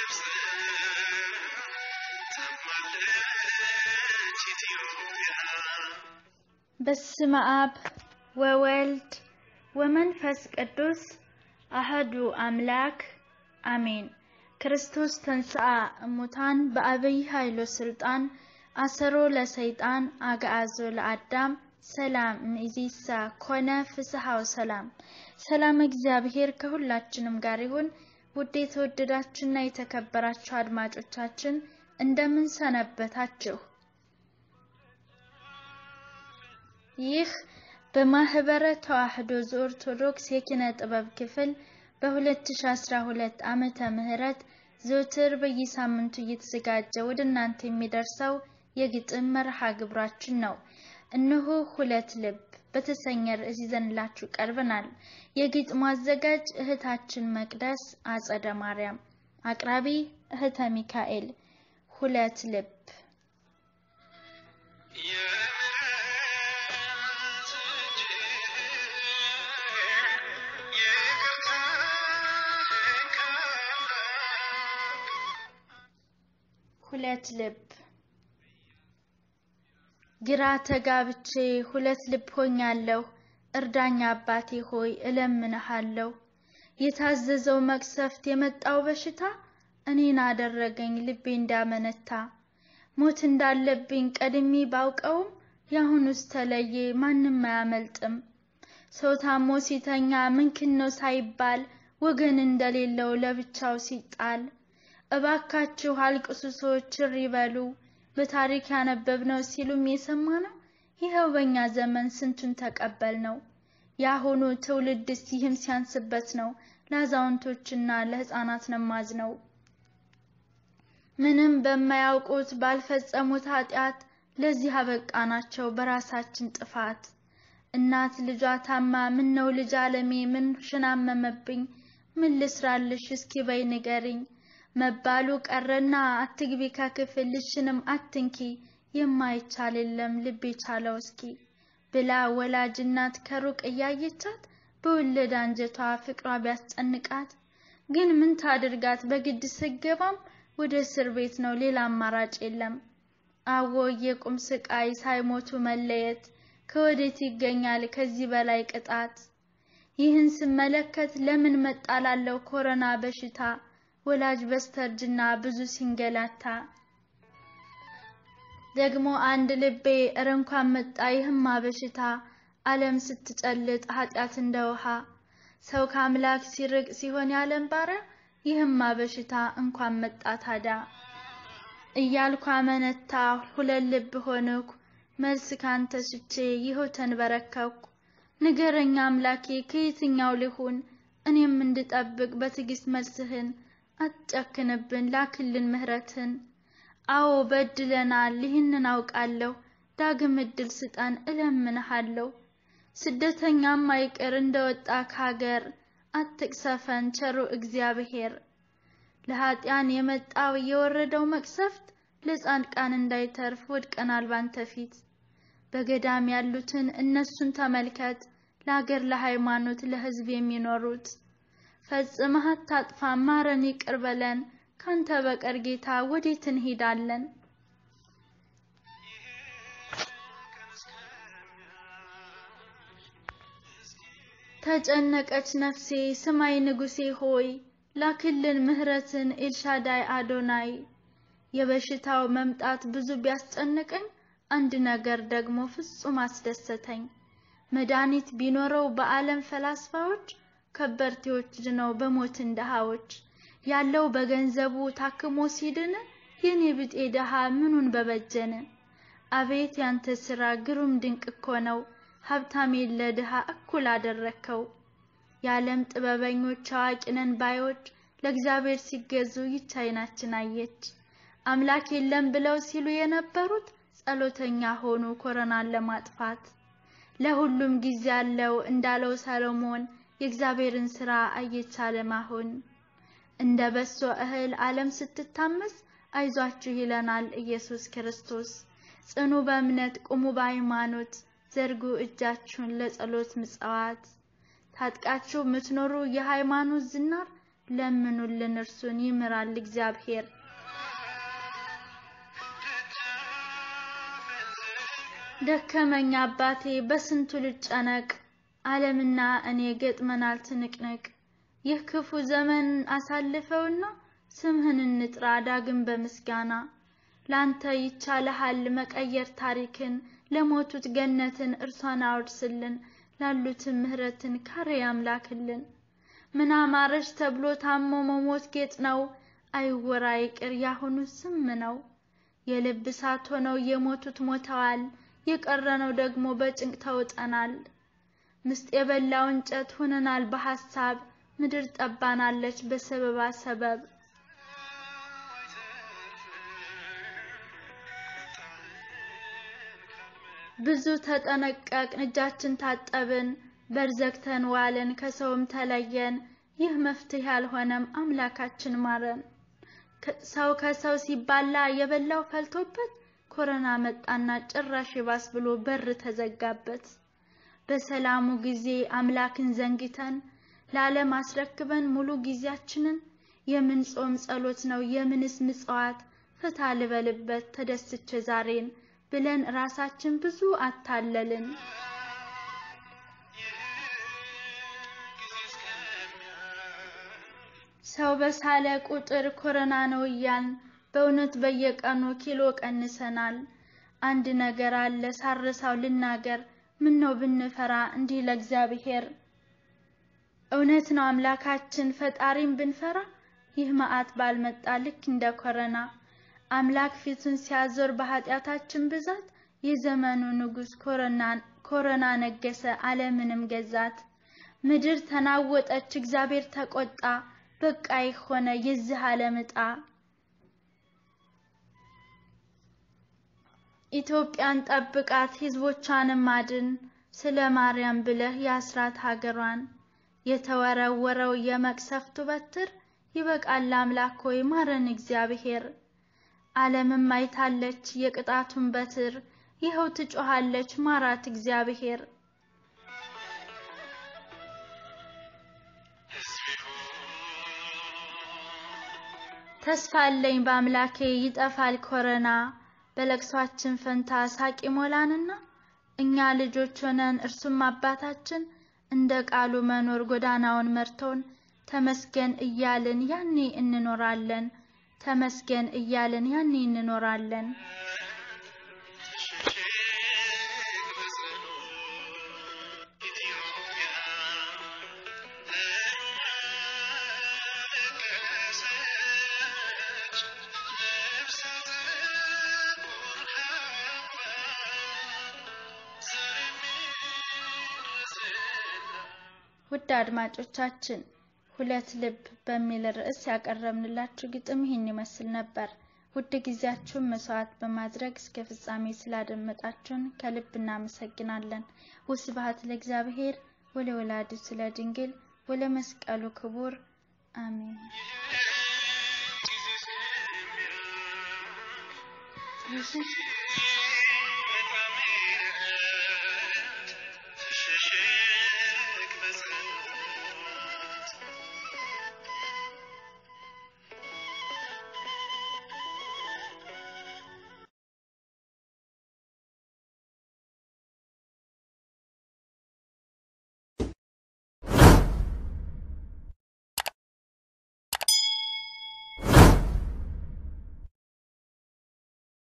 ግብፅ ታማለች ኢትዮጵያ። በስመ አብ ወወልድ ወመንፈስ ቅዱስ አህዱ አምላክ አሜን። ክርስቶስ ተንሥአ እሙታን በአብይ ኃይሎ ስልጣን አሰሮ ለሰይጣን አግዓዞ ለአዳም ሰላም እምይእዜሰ ኮነ ፍስሐው ሰላም። ሰላም እግዚአብሔር ከሁላችንም ጋር ይሁን። ውድ የተወደዳችሁና የተከበራችሁ አድማጮቻችን እንደምን ሰነበታችሁ? ይህ በማህበረ ተዋሕዶ ዘኦርቶዶክስ የኪነ ጥበብ ክፍል በ2012 ዓመተ ምህረት ዘወትር በየሳምንቱ እየተዘጋጀ ወደ እናንተ የሚደርሰው የግጥም መርሃ ግብራችን ነው። እነሆ ሁለት ልብ በተሰኘ ርዕስ ይዘንላችሁ ቀርበናል። የግጥሙ አዘጋጅ እህታችን መቅደስ አጸደ ማርያም፣ አቅራቢ እህተ ሚካኤል። ሁለት ልብ የምሕረት እጅ ይቅርታህን ከፋ ሁለት ልብ ግራ ተጋብቼ ሁለት ልብ ሆኛለሁ። እርዳኝ አባቴ ሆይ እለምንሃለሁ። የታዘዘው መቅሰፍት የመጣው በሽታ እኔን አደረገኝ ልቤ እንዳመነታ። ሞት እንዳለብኝ ቀድሜ ባውቀውም የአሁኑስ ተለየ ማንም አያመልጥም። ሰው ታሞ ሲተኛ ምንክን ነው ሳይባል ወገን እንደሌለው ለብቻው ሲጣል እባካችሁ አልቅሱ ሰዎች እሪ ይበሉ በታሪክ ያነበብነው ሲሉም የሰማነው ይኸው በእኛ ዘመን ስንቱን ተቀበል ነው። የአሁኑ ትውልድስ ይህም ሲያንስበት ነው ለአዛውንቶችና ለሕፃናት ነማዝ ነው። ምንም በማያውቁት ባልፈጸሙት ኃጢአት ለዚህ አበቃናቸው በራሳችን ጥፋት። እናት ልጇ ታማ ምን ነው ልጅ አለሜ ምን ሽናመመብኝ ምን ልስራልሽ እስኪ በይ ንገሪኝ መባሉ ቀረና አትግቢ ከክፍል ልሽንም አትንኪ የማይቻል የለም ልብ የቻለው እስኪ ብላ ወላጅ እናት ከሩቅ እያየቻት በወለድ አንጀቷ ፍቅሯ ቢያስጨንቃት ግን ምን ታድርጋት በግድ ስገባም ወደ እስር ቤት ነው ሌላ አማራጭ የለም። አዎ የቁም ስቃይ ሳይሞቱ መለየት ከወዴት ይገኛል ከዚህ በላይ ቅጣት? ይህን ስመለከት ለምን መጣላለው ኮረና በሽታ ወላጅ በስተርጅና ብዙ ሲንገላታ ደግሞ አንድ ልቤ እረ እንኳን መጣ ይህማ በሽታ ዓለም ስትጨልጥ ኃጢአት እንደ ውሃ ሰው ከአምላክ ሲርቅ ሲሆን ያለም ባሪያ ይህማ በሽታ እንኳን መጣ ታዲያ እያልኩ አመነታ ሁለት ልብ ሆንኩ መልስ ካንተ ሽቼ ይኸው ተንበረከኩ ንገረኛ አምላኬ ከየትኛው ልሁን እኔም እንድጠብቅ በትዕግስት መልስህን አትጨክንብን ላክልን ምህረትን አዎ በድለናል ይህንን አውቃለሁ ዳግም እድል ስጠን እለምንሃለሁ ስደተኛም አይቅር እንደወጣ ከሀገር አትቅሰፈን ቸሩ እግዚአብሔር ለኃጢያን የመጣው የወረደው መቅሰፍት ለጻድቃን እንዳይተርፍ ወድቀናል ባንተ ፊት በገዳም ያሉትን እነሱን ተመልከት ለሀገር ለሃይማኖት ለሕዝብ የሚኖሩት ፈጽመህ አታጥፋ ማረን ይቅር በለን ካንተ በቀር ጌታ ወዴት እንሄዳለን? ተጨነቀች ነፍሴ ስማይ ንጉሴ ሆይ ላክልን ምህረትን ኤልሻዳይ አዶናይ። የበሽታው መምጣት ብዙ ቢያስጨንቀኝ አንድ ነገር ደግሞ ፍጹም አስደሰተኝ። መድኃኒት ቢኖረው በዓለም ፈላስፋዎች ከበርቴዎች ድነው በሞትን ድሃዎች ያለው በገንዘቡ ታክሞ ሲድን የኔ ብጤ ድሃ ምኑን በበጀን። አቤት ያንተ ስራ ግሩም ድንቅ እኮ ነው፣ ሀብታም የለ ድሃ እኩል አደረከው። የዓለም ጥበበኞች አዋቂ ነን ባዮች ለእግዚአብሔር ሲገዙ ይች ዓይናችን አየች። አምላክ የለም ብለው ሲሉ የነበሩት ጸሎተኛ ሆኑ ኮረናን ለማጥፋት። ለሁሉም ጊዜ አለው እንዳለው ሰሎሞን የእግዚአብሔርን ስራ አየች አለማሆን። እንደ በሶ እህል ዓለም ስትታመስ አይዟችሁ ይለናል ኢየሱስ ክርስቶስ። ጽኑ በእምነት ቁሙ በሃይማኖት ዘርጉ እጃችሁን ለጸሎት ምጽዋት። ታጥቃችሁ የምትኖሩ የሃይማኖት ዝናር ለምኑልን እርሱን ይምራል እግዚአብሔር። ደከመኝ አባቴ በስንቱ ልጨነቅ፣ ዓለምና እኔ ገጥመናል ትንቅንቅ። ይህ ክፉ ዘመን አሳልፈውና ስምህን እንጥራ ዳግም በምስጋና ላንተ ይቻልሃል መቀየር ታሪክን፣ ለሞቱት ገነትን እርሷን አውርስልን፣ ላሉትም ምሕረትን ካሬ ያምላክልን። ምን አማረች ተብሎ ታሞ መሞት ጌጥ ነው፣ አይወራ ይቅር ያሁኑ ስም ነው። የልብ እሳት ሆነው የሞቱት ሞተዋል፣ የቀረነው ደግሞ በጭንቅ ተውጠናል። ምስጥ የበላው እንጨት ሆነናል በሐሳብ ምድር ጠባናለች በሰበባ ሰበብ። ብዙ ተጠነቀቅን እጃችን ታጠብን፣ በርዘግተን ዋልን ከሰውም ተለየን። ይህ መፍትሄ አልሆነም አምላካችን ማረን። ሰው ከሰው ሲባላ የበላው ፈልቶበት ኮረና መጣና ጭራሽ ባስ ብሎ በር ተዘጋበት። በሰላሙ ጊዜ አምላክን ዘንግተን ለዓለም አስረክበን ሙሉ ጊዜያችንን የምን ጾም ጸሎት ነው የምንስ ምጽዋት ፍታ ልበልበት ተደስቼ ዛሬን ብለን ራሳችን ብዙ አታለልን። ሰው በሳለ ቁጥር ኮረና ነው እያልን በእውነት በየቀኑ ኪሎ ቀንሰናል። አንድ ነገር አለ ሳርሳው ልናገር፣ ምን ነው ብንፈራ እንዲህ ለእግዚአብሔር። እውነት ነው አምላካችን ፈጣሪም ብንፈራ ይህ መዓት ባልመጣ ልክ እንደ ኮረና አምላክ ፊቱን ሲያዞር በኃጢአታችን ብዛት የዘመኑ ንጉሥ ኮረና ነገሰ፣ ዓለምንም ገዛት። ምድር ተናወጠች፣ እግዚአብሔር ተቆጣ። በቃ የሆነ የዚህ ዓለም ዕጣ። ኢትዮጵያን ጠብቃት፣ ሕዝቦቿንም አድን። ስለ ማርያም ብለህ የአስራት ሀገሯን የተወረወረው የመቅሰፍቱ በትር ይበቃል አምላክ ሆይ ማረን እግዚአብሔር። ዓለምም አይታለች የቅጣቱን በትር፣ ይኸው ትጮኻለች ማራት እግዚአብሔር። ተስፋ አለኝ በአምላኬ ይጠፋል ኮረና፣ በለቅሷችን ፈንታ ሳቅ ይሞላንና እኛ ልጆች ሆነን እርሱም አባታችን እንደ ቃሉ መኖር ጎዳናውን መርቶን ተመስገን እያልን ያኔ እንኖራለን። ተመስገን እያልን ያኔ እንኖራለን። ውድ አድማጮቻችን ሁለት ልብ በሚል ርዕስ ያቀረብንላችሁ ግጥም ይህን ይመስል ነበር። ውድ ጊዜያችሁን መስዋዕት በማድረግ እስከ ፍጻሜ ስላደመጣችሁን ከልብ እናመሰግናለን። ወስብሐት ለእግዚአብሔር ወለወላዲቱ ለድንግል ወለመስቀሉ ክቡር አሜን። ጊዜ